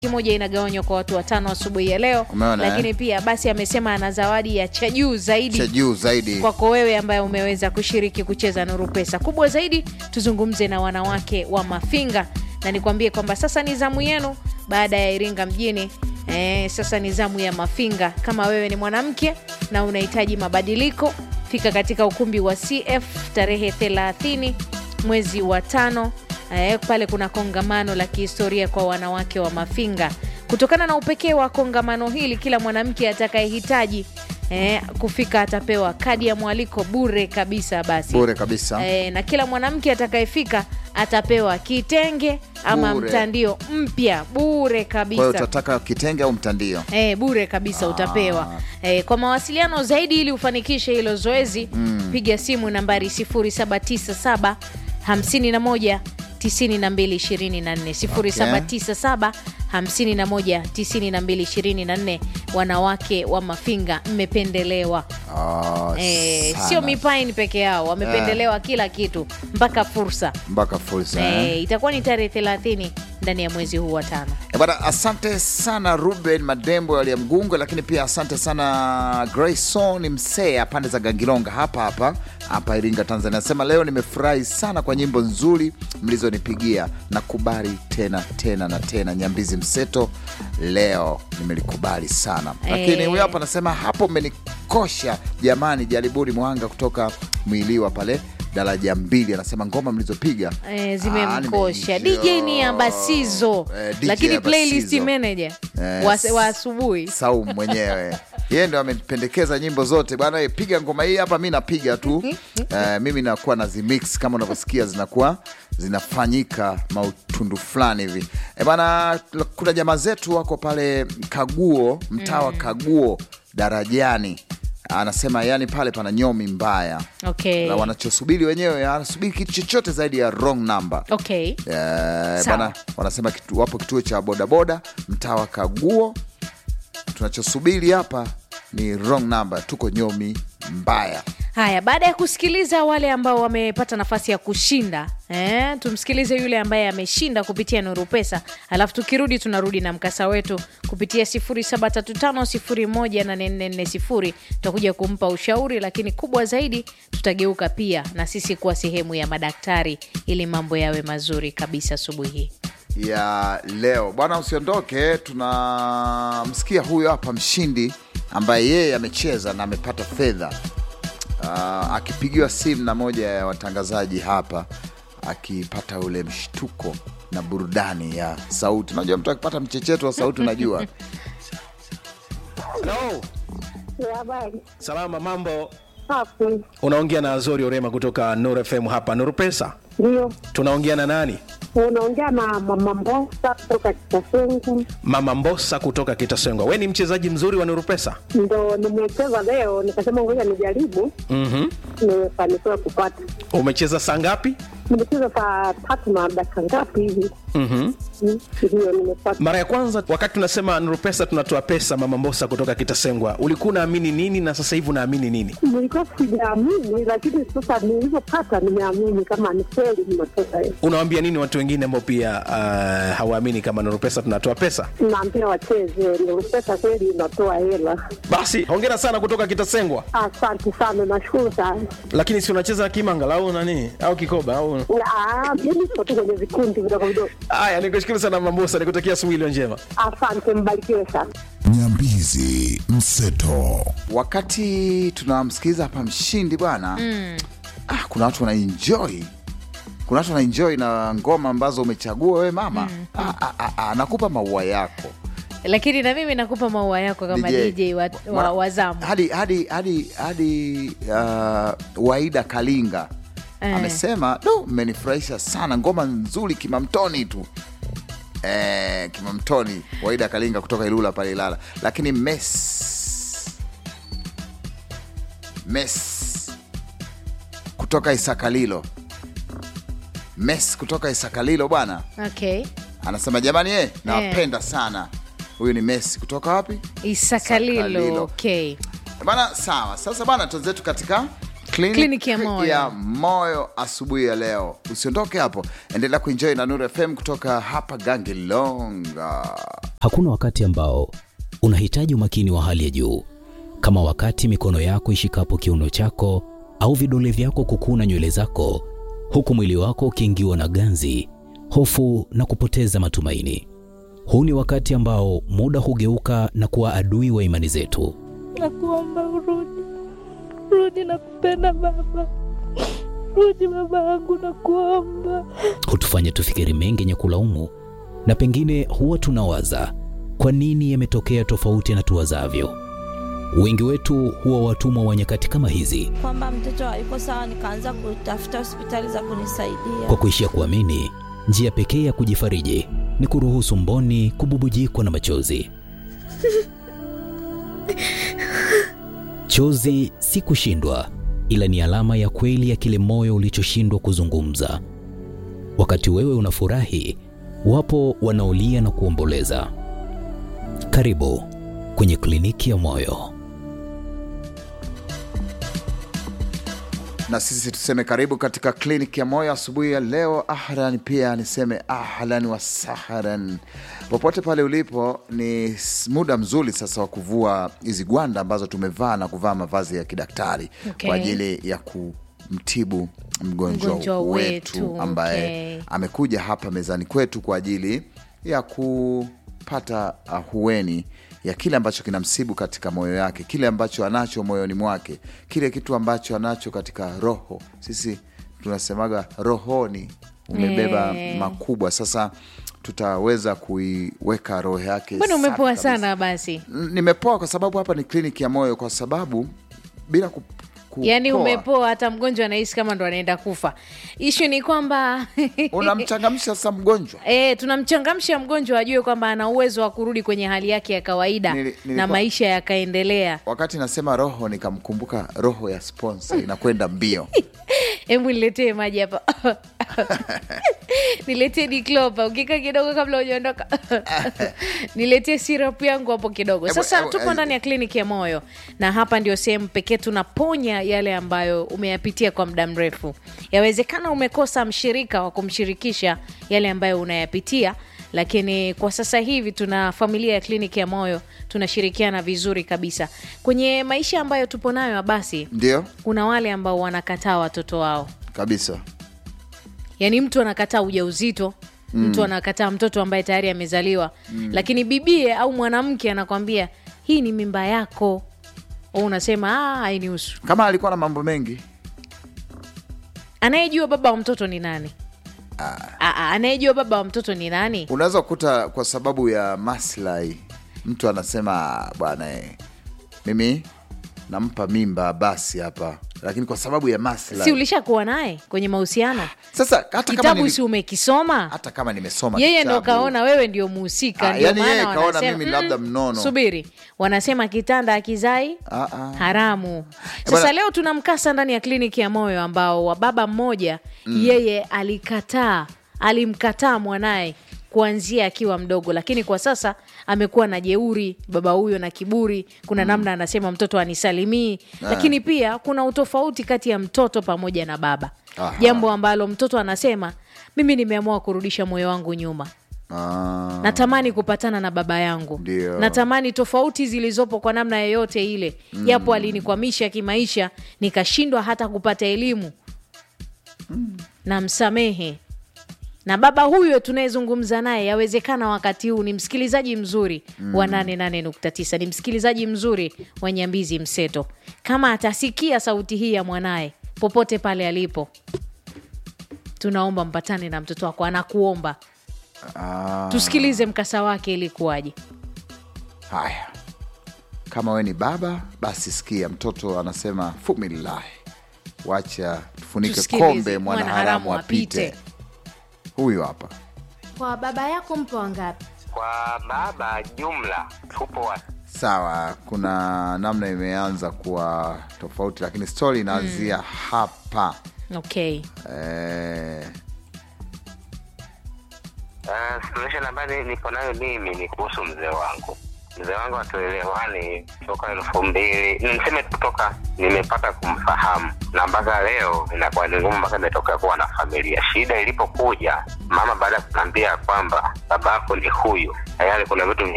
moja inagawanywa kwa watu watano asubuhi ya leo, Umeona, lakini eh? pia basi amesema ana zawadi ya cha juu zaidi cha juu zaidi kwako wewe ambaye umeweza kushiriki kucheza Nuru Pesa. Kubwa zaidi, tuzungumze na wanawake wa Mafinga na nikwambie kwamba sasa ni zamu yenu baada ya Iringa mjini. Eh, sasa ni zamu ya Mafinga. Kama wewe ni mwanamke na unahitaji mabadiliko, fika katika ukumbi wa CF tarehe 30 mwezi wa tano. Eh, pale kuna kongamano la kihistoria kwa wanawake wa Mafinga. Kutokana na upekee wa kongamano hili, kila mwanamke atakayehitaji eh, kufika atapewa kadi ya mwaliko bure kabisa. Basi bure kabisa eh, na kila mwanamke atakayefika atapewa kitenge ama Bure. mtandio mpya bure kwa hiyo kabisa. utataka kitenge au mtandio Eh, bure kabisa utapewa. Eh, kwa mawasiliano zaidi ili ufanikishe hilo zoezi piga simu nambari 0797 51 9224 0797 51 9224. Wanawake wa Mafinga mmependelewa. Ah, Eh, sana. sio mipaini peke yao wamependelewa kila kitu mpaka fursa. mpaka fursa eh. Eh, itakuwa ni tarehe 30 ndani ya mwezi huu wa tano. Eh, Bwana, asante sana Ruben Madembo aliya Mgungo, lakini pia asante sana Grayson Msea pande za Gangilonga hapa hapa hapa Iringa, Tanzania. Anasema leo nimefurahi sana kwa nyimbo nzuri mlizonipigia, nakubali tena tena na tena. Nyambizi Mseto leo nimelikubali sana, lakini Eh. huyo hapa anasema hapo mmenikosha jamani. Jaribuni Mwanga kutoka Mwiliwa pale daraja mbili, anasema ngoma mlizopiga Eh, Ah, zimemkosha nimeenjoy. DJ ni Ambasizo Eh, DJ lakini playlist Ambasizo. manager Eh, wa, wa asubuhi Saum mwenyewe yeye ndo amependekeza nyimbo zote bwana, eh, piga ngoma hii hapa, mi napiga tu eh, mimi nakuwa na zimix kama unavyosikia zinakuwa zinafanyika mautundu fulani hivi eh, bana. Kuna jamaa zetu wako pale Kaguo, mtaa wa Kaguo darajani, anasema yani pale pana nyomi mbaya okay. na wanachosubiri wenyewe, anasubiri kitu chochote zaidi ya wrong number. Okay. Eh, Sawa. bana wanasema kitu, wapo kituo cha bodaboda mtaa wa Kaguo. Tunachosubiri hapa ni wrong number, tuko nyomi mbaya. Haya, baada ya kusikiliza wale ambao wamepata nafasi ya kushinda eh, tumsikilize yule ambaye ameshinda kupitia Nuru Pesa, alafu tukirudi tunarudi na mkasa wetu kupitia 0735018440 tutakuja kumpa ushauri, lakini kubwa zaidi tutageuka pia na sisi kuwa sehemu ya madaktari ili mambo yawe mazuri kabisa asubuhi hii. ya leo bwana, usiondoke. Tunamsikia huyo hapa mshindi ambaye yeye amecheza na amepata fedha Ah, akipigiwa simu na moja ya watangazaji hapa, akipata ule mshtuko na burudani ya sauti. Unajua mtu akipata mchecheto wa sauti, unajua Hello. Ya habari. Salama, mambo. Hapo. Unaongea na Azori Orema kutoka Nuru FM hapa Nuru Pesa. Ndio. Tunaongea na nani? Unaongea na mama Mbosa kutoka Kitasungu. Mama Mbosa kutoka Kitasengwa. We ni mchezaji mzuri wa Nuru Pesa. Ndo nimecheza leo nikasema ngoja nijaribu. Mhm. Nimefanikiwa kupata. Umecheza saa ngapi? Nimecheza saa tatu na dakika ngapi hivi? Mhm. Mm, Ndio nimepata. Mara ya kwanza wakati tunasema Nuru Pesa tunatoa pesa, Mama Mbosa kutoka Kitasengwa, ulikuwa unaamini nini na sasa hivi unaamini nini? Nilikuwa sijaamini, lakini sasa nilivyopata nimeamini kama ni kweli nimetoka hiyo. Unawaambia nini watu wengine ambao pia uh, hawaamini kama Nuru Pesa tunatoa pesa? Naambia wacheze, ndio pesa kweli inatoa hela. Basi hongera sana kutoka Kitasengwa. Asante sana, nashukuru sana. Lakini si unacheza kimanga au nani au kikoba au Ah, Mimi niko tu kwenye vikundi vidogo vidogo. Haya, nikushukuru sana Mama Mbosa, nikutakia asubuhi iliyo njema. Asante, mbarikiwe sana. Nyambizi Mseto. wakati tunamsikiliza hapa mshindi bwana ah, kuna watu wanaenjoy kuna watu wanaenjoy na ngoma ambazo umechagua wewe mama ah, ah, ah, ah, nakupa maua yako Lakini na mimi nakupa maua yako kama DJ, wa, wa, Mara- wa zamu. hadi hadi hadi hadi uh, Waida Kalinga Eh. amesema do, mmenifurahisha sana, ngoma nzuri Kimamtoni tu eh, Kimamtoni. Waida Kalinga kutoka Ilula pale Ilala, lakini mes mes kutoka Isakalilo mes kutoka Isakalilo bwana Okay. anasema jamani, eh, nawapenda sana. Huyu ni Messi kutoka wapi? Isakalilo. Isakalilo. Okay. Bana, sawa. Sasa bana, tuenzetu katika clinic Kliniki ya moyo. ya moyo asubuhi ya leo. Usiondoke hapo, endelea kuenjoy na Nuru FM kutoka hapa Gangilonga. Hakuna wakati ambao unahitaji umakini wa hali ya juu kama wakati mikono yako ishikapo kiuno chako au vidole vyako kukuna nywele zako, huku mwili wako ukiingiwa na ganzi, hofu na kupoteza matumaini. Huu ni wakati ambao muda hugeuka na kuwa adui wa imani zetu. Nakuomba urudi, rudi, nakupenda baba, rudi baba yangu, nakuomba. hutufanya tufikiri mengi yenye kulaumu, na pengine huwa tunawaza kwa nini yametokea tofauti na tuwazavyo. Wengi wetu huwa watumwa wa nyakati kama hizi, Kwamba mtoto hayuko sawa, nikaanza kutafuta hospitali za kunisaidia. kwa kuishia kuamini njia pekee ya kujifariji ni kuruhusu mboni kububujikwa na machozi. Chozi si kushindwa, ila ni alama ya kweli ya kile moyo ulichoshindwa kuzungumza. Wakati wewe unafurahi, wapo wanaolia na kuomboleza. Karibu kwenye kliniki ya moyo. na sisi tuseme karibu katika kliniki ya moyo asubuhi ya leo. Ahlan, pia niseme ahlan wa sahlan popote pale ulipo. Ni s- muda mzuri sasa wa kuvua hizi gwanda ambazo tumevaa na kuvaa mavazi ya kidaktari Okay. kwa ajili ya kumtibu mgonjwa, Mgonjwa wetu, wetu, ambaye okay. amekuja hapa mezani kwetu kwa ajili ya kupata ahueni ya kile ambacho kinamsibu katika moyo yake, kile ambacho anacho moyoni mwake, kile kitu ambacho anacho katika roho. Sisi tunasemaga rohoni umebeba Eh. makubwa. Sasa tutaweza kuiweka roho yake. mbona safi umepoa kabisa. sana basi N- Nimepoa kwa sababu hapa ni kliniki ya moyo, kwa sababu bila ku, kupoa, yaani umepoa hata mgonjwa anahisi kama ndo anaenda kufa ishu ni kwamba unamchangamsha sasa mgonjwa. E, tunamchangamsha mgonjwa ajue kwamba ana uwezo wa kurudi kwenye hali yake ya kawaida Nili- na nilikuwa- maisha yakaendelea. Wakati nasema roho nikamkumbuka roho ya sponsor inakwenda mbio. Hebu niletee maji hapa niletee diklopa ukika kidogo kabla hujaondoka niletee sirap yangu hapo kidogo. Ebu- Sasa ebu- tupo ebu- ndani ya kliniki ya moyo, na hapa ndio sehemu pekee tunaponya yale ambayo umeyapitia kwa muda mrefu. Yawezekana umekosa mshirika wa kumshirikisha yale ambayo unayapitia lakini kwa sasa hivi tuna familia ya kliniki ya moyo tunashirikiana vizuri kabisa kwenye maisha ambayo tupo nayo. Basi Ndio kuna wale ambao wanakataa watoto wao kabisa. yaani mtu anakataa ujauzito mtu anakataa mtoto ambaye tayari amezaliwa lakini bibie au mwanamke anakwambia hii ni mimba yako au unasema "Ah, hainihusu Kama alikuwa na mambo mengi anayejua baba wa mtoto ni nani Ah, ah, anayejua baba wa mtoto ni nani unaweza kukuta kwa sababu ya maslahi, mtu anasema "Ah, bwana eh, mimi nampa mimba basi hapa, lakini kwa sababu ya si maslahi. ulishakuwa naye kwenye mahusiano Sasa hata kama, kitabu nili, si umekisoma hata kama nimesoma yeye ndo kitabu, kaona wewe ndio muhusika Ah, ndio yani maana yeye kaona wanasema, mimi labda "Mm, mnono." subiri wanasema kitanda akizai Ah, ah. haramu sasa bwana- leo tuna mkasa ndani ya kliniki ya moyo ambao wa baba mmoja yeye alikataa alimkataa mwanaye kuanzia akiwa mdogo lakini kwa sasa amekuwa na jeuri baba huyo na kiburi kuna namna anasema mtoto anisalimii lakini pia kuna utofauti kati ya mtoto pamoja na baba Aha. jambo ambalo mtoto anasema mimi nimeamua kurudisha moyo wangu nyuma Ah, natamani kupatana na baba yangu Ndio. natamani tofauti zilizopo kwa namna yoyote ile japo alinikwamisha kimaisha nikashindwa hata kupata elimu na msamehe na baba huyo tunayezungumza naye yawezekana wakati huu ni msikilizaji mzuri wa 88.9 ni msikilizaji mzuri wa nyambizi mseto kama atasikia sauti hii ya mwanaye popote pale alipo tunaomba mpatane na mtoto wako anakuomba ah, tusikilize mkasa wake ilikuwaje haya kama we ni baba basi sikia mtoto anasema fumillahi wacha tufunike Tusikilize, kombe mwanaharamu mwanaharamu apite apite. huyu hapa Kwa baba yako mpo wangapi? Kwa baba jumla tupo wa sawa kuna namna imeanza kuwa tofauti lakini stori inaanzia hapa okay eh, uh, situation ambayo niko nayo mimi ni kuhusu mzee wangu. Mzee wangu hatuelewani toka elfu mbili niseme kutoka nimepata kumfahamu na mpaka leo inakuwa ni ngumu mpaka imetoka kuwa na familia. Shida ilipokuja mama baada ya kuniambia kwamba babako ni huyu, tayari kuna vitu